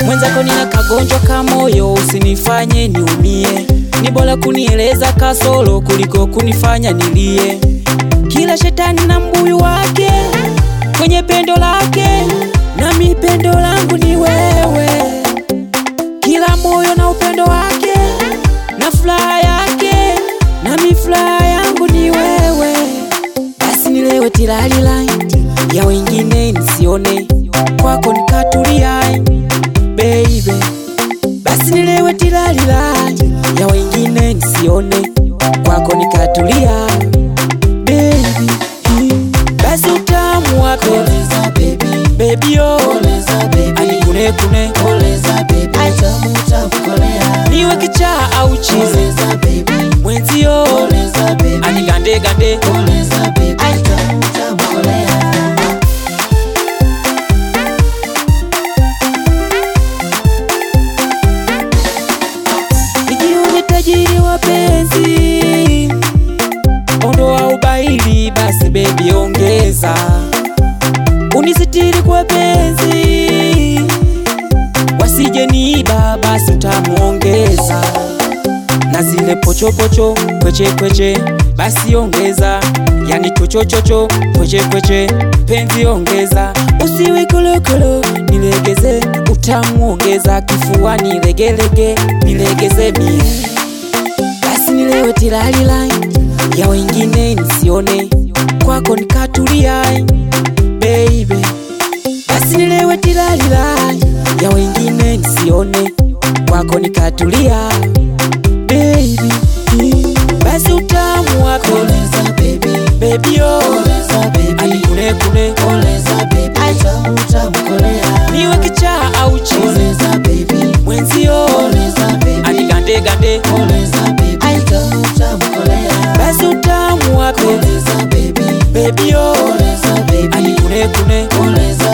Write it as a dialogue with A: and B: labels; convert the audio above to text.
A: mwenzako nina kagonjwa ka moyo, usinifanye niumie. Ni bora kunieleza kasoro kuliko kunifanya nilie. Kila shetani na mbuyu wake kwenye pendo lake, nami pendo langu ni wewe. Kila moyo na upendo wake na furaha yake, nami furaha yangu ni wewe. Basi nilewe tilalila ya wengine nisione, kwako nikatulia baby. Basi nilewe tilalila ya wengine nisione, kwako nikatulia baby. Basi utamu wa penzi
B: Koleza baby,
A: baby yo,
B: koleza baby,
A: anikune kune
B: koleza baby, tamu tamu kolea.
A: niwe kichaa au chizi
B: Koleza baby,
A: mwenzio,
B: koleza baby,
A: anigande gande
B: koleza baby, tamu tamu kolea.
A: Nijione tajiri wa penzi, ondoa ubaili, basi bebi ongeza, unisitiri kwa penzi, wasije niiba, basi utamuongeza, na zile pochopocho kweche kweche, basi ongeza, yani chochochocho kweche kweche, penzi ongeza, usiwe kolokolo, nilegeze, utamu ongeza, kifuani legelege, nilegeze mie basi nilewe tilalila ya wengine nisione, kwako nikatulia baby. Basi nilewe tilalila ya wengine nisione, kwako nikatulia baby. Basi utamu wako
B: Koleza baby,
A: baby yo,
B: koleza baby,
A: anikune kune,
B: koleza baby, tamu tamu kolea.
A: niwe kichaa au chizi
B: Koleza baby,
A: mwenzio,
B: koleza baby,
A: anigande gande,
B: koleza baby, tamu tamu kolea.
A: basi utamu wako
B: Koleza baby,
A: baby yo,
B: koleza baby,
A: anikune kune,
B: koleza